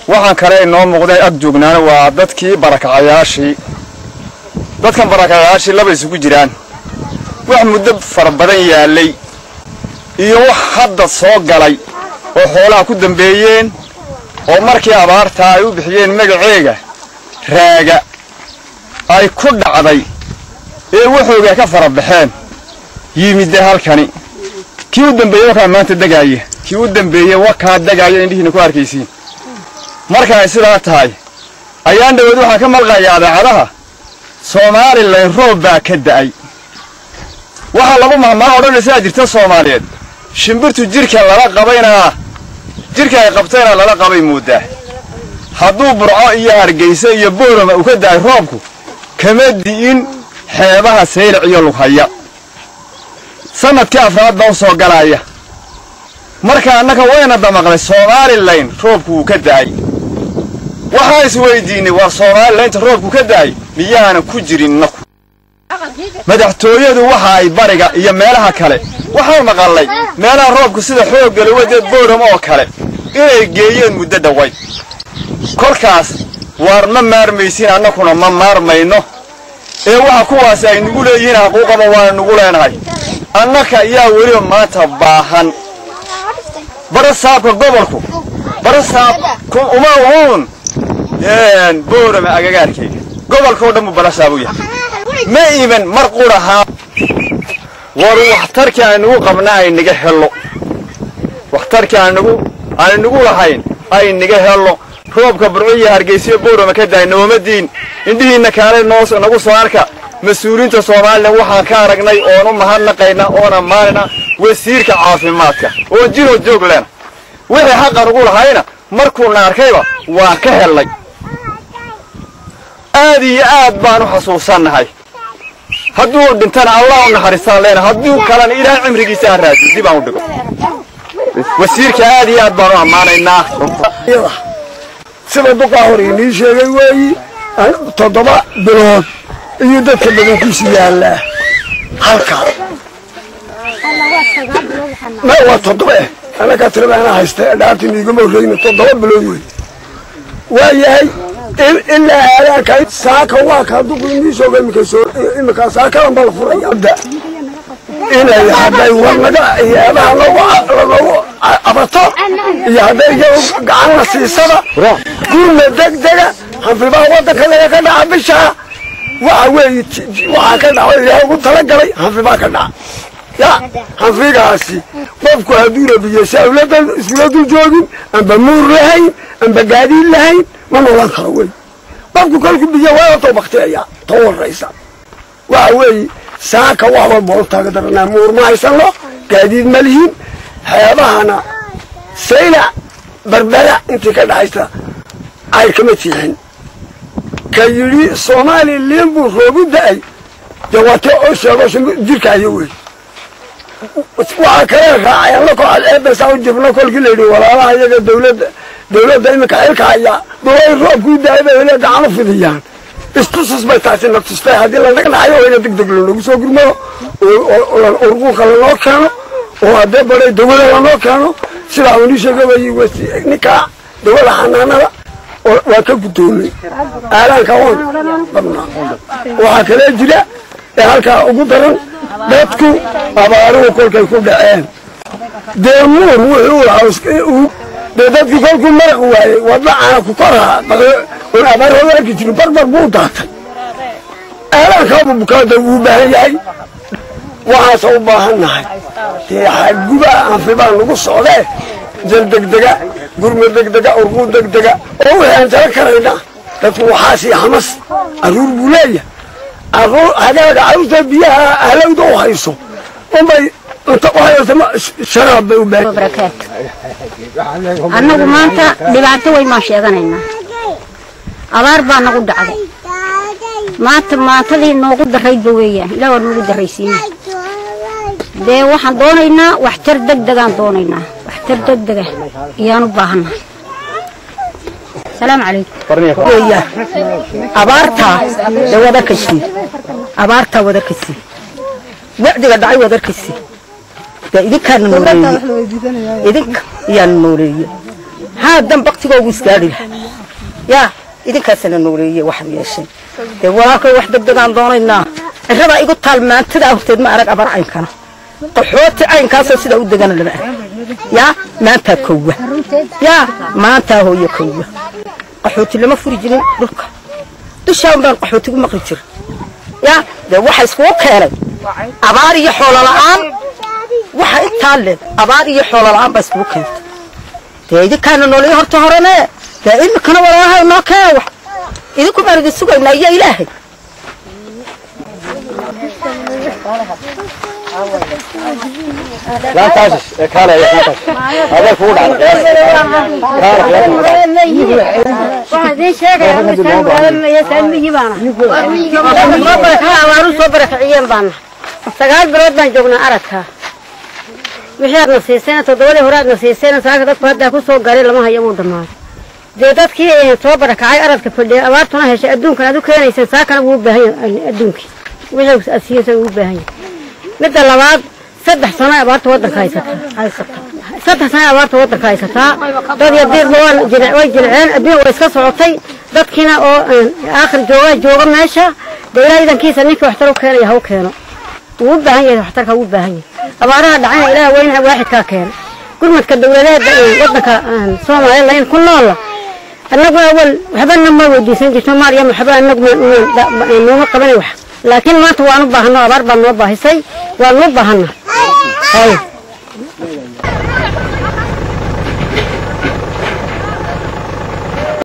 waxaan kale inoo muuqday ag joognaana waa dadkii barakacayaashii dadkan barakacayaashii laba isugu jiraan wax muddo fara badan yaallay iyo wax hadda soo galay oo xoolaha ku dambeeyeen oo markii abaartaa ay u bixiyeen magaceega raaga ay ku dhacday ee waxoogaa ka fara baxeen yimidde halkani kii u dambeeyey wakaa maanta degaaya kii u dambeeyey wakaa degaaya indhihiina ku arkaysiin marka ay sidaa tahay ayaan dhaweed waxaan ka malqayaa adaacadaha somalilan roob baa ka da'ay waxaa lagu mahmaa odhanaysaa jirta soomaaliyeed shimbirtu jidhka lala qabaynaa jidhka ay qabtayna lala qabay mooddaa hadduu burco iyo hargayse iyo boorama uu ka da'ay roobku kama di'in xeebaha saylac iyo lughaya sannadkii afraad baa u soo galaya marka annaka wayna damaqnay somalilan roobku wuu ka da'ay waxaan isweydiinnay war somalilaynta roobku ka da'ay miyaana ku jirin naku madaxtooyadu waxa ay bariga iyo meelaha kale waxaan maqallay meelaha roobku sida xoogga lawadeed booram oo kale inay geeyeen muddo dhowayd kolkaas waar ma maarmaysin annakuna ma maarmayno ee waxa kuwaasi ay nugu leeyihiin xaquuqaba waana nugu leenahay annaka ayaa weliba maanta baahan barasaabka gobolku barasaabku uma uun boorama agagaarkayga gobolkao dhan buu barasaab u yahay ma iman mar qurahaa war waxtarkii aynugu qabna aynaga helo waxtarkii aynugu aynugu lahayn aynaga helo roobka burco iyo hargeysiyo boorama ka daay noomadiin indhihiinna kaale noo nagu soo arka mas-uuliyiinta somalilan waxaan ka aragnay oon u mahadnaqayna oon ammaanayna wasiirka caafimaadka oon jiroo joog lena wixii xaqan ugu lahayna markuuna arkayba waan ka hellay aad iyo aad baan u xasuusannahay hadduu dhintana allah u naxariistaan leena hadduu kalena ilaahay cimrigiisa ha raadiyo dib aan u dhigo wasiirka aad iyo aad baan u ammaanaynaa sida duqaa hor inii sheegay weeyi toddoba bilood iyo dadka badankiisu yaallaa halkaa ma waa toddoba eh anagaa tirabaana haysta dhaartii miigama horreyna toddoba bilood wey waa yahay ilaa aadaanka saaka waa kaa duqu inii sheego imika soo imika saakadan baa la furaya inay hadday warnaga iyaabaha loogu abato iyo hadday iyagu gacan la siisada gurna degdega hanfibaa waddanka laga ka dhaca bishaa waxa weeye waxaa ka dhaco ilaahay ugu talagalay hanfibaa ka dhaca ya hanfigaasi qofku hadduu rabiyo sawladan iskula dul joogin amba muur lahayn amba gaadiid lahayn ma noolan karo wey qofku kolku biyo waa too bakteeya ta waraysa waxa weeye saaka wax walba u taaga daranaa muur ma haysano gaadiid ma lihin xeebahana saylac barbada intii ka dhaxaysa ay kama tiixin ka yidhi soomaaliya liin buu roogu da-ay dee waate oo sheego jirkaayo wey waxaa kale raacay alla koo eebesaa u jibno kolkii la yidhi walaalaha iyaga dawladda dawladda iminka xilka hayaa dulay roobkuu daayay bay hele gacan u fidiyaan istusus bay taasi na tustay haddii lanaga dhaxayo oo ina deg deg lanogu soo gurmado urquuqa lanoo keeno oo haddee baday dawada lanoo keeno sidaa uni sheegabay ninkaa dawada xanaanada waa ka guddoomay aalaanka on qabnaa waxaa kale jira ee halkaa ugu daran dadku abaaruhu kolkay ku dhaceen dee muur wuxuu dee dadkii kolkuu maraq waayey wadacana ku koraa on abaar hooga arki jirin barbar buu daatay aalaankaabuu bukaada wuu baahan yahay waxaase u baahan nahay dee xadguba anfibaa nagu socdee jal degdega gurma degdega urquu degdega oo wixii aan jala karayna dadku waxaasi hamas aruur buu leeyahay hagaaga carruurta biyaha halowda u hayso unbay sharaab bay u baahan annagu maanta dhibaato weyn baan sheeganaynaa abaar baa nagu dhacday maanta maantadii noogu daraydba weeyaan ilaa waa noogu daraysiina dee waxaan doonaynaa waxtar degdegaan doonaynaa waxtar degdega ayaan u baahannahay salaamu calaykum weeyaan abaartaa dee wadarkasi abaartaa wadarkasi wacdiga dhacay wadarkasi dee idinkaana nooleeye idinka ayaana nooleeye haadan baktigoogu isgaadhi laha yaa idinkaasana nooleeye waxaad yeesheen dee walaalkay wax degdegaan doonaynaa cirradaa igu taal maantadaa horteed ma arag abar caynkana qaxooti caynkaasoo sidaa u degana lama arag yaa maantaa kowa yaa maantaa hooyo kowa qaxooti lama furi jirin dhulka dushaan baan qaxootigu maqli jira yaa dee waxa iskugu keenay abaar iyo xoolo la'aan waxa intaa leeg abaar iyo xoolo la'aan baa iskugu keentay dee idinkaana noolaya horta horene dee imikana walaalaha inoo keena wax idinku baan idin sugaynaa iyo ilaahay laantaas ee kaale ayaa laantaas adeer kugu dhacday abaaru soo barakiciyeen baana sagaal bilood baan joognaa aradka wixii aadna siiseen toddobadii hore aadna siiseen saaka dadku haddaa ku soo garay lama hayo wuu dhammaaday dee dadkii soo barakacay aradka fadhiya abaartuna heshay adduunkan aad u keenayseen saakana wuu u baahan yahay adduunkii wixii aad siiyeysan wuu u baahan yahay midda labaad saddex sano abaarta waddanka haysataa saddex sano abaarta waddanka haysataa dad iyo diirba waa jil- way jilceen adduun way iska socotay dadkiina oo aakhir jooga jooga meesha dee ilaa idankiisa ninkii waxtar u keenaya ha u keeno wuu u baahan yahay waxtarka wuu u baahan yahay abaaraha dhacayna ilaah weynaha waaxidkaa keena gurmadka dawladeeda ee waddanka soomaaliya layn ku noola annagu awal waxbana ma weydiisan jirto maryam waxba anagu nooma qabanay wax laakiin maanta waan u baahano abaar baan noo baahisay waan u baahana hay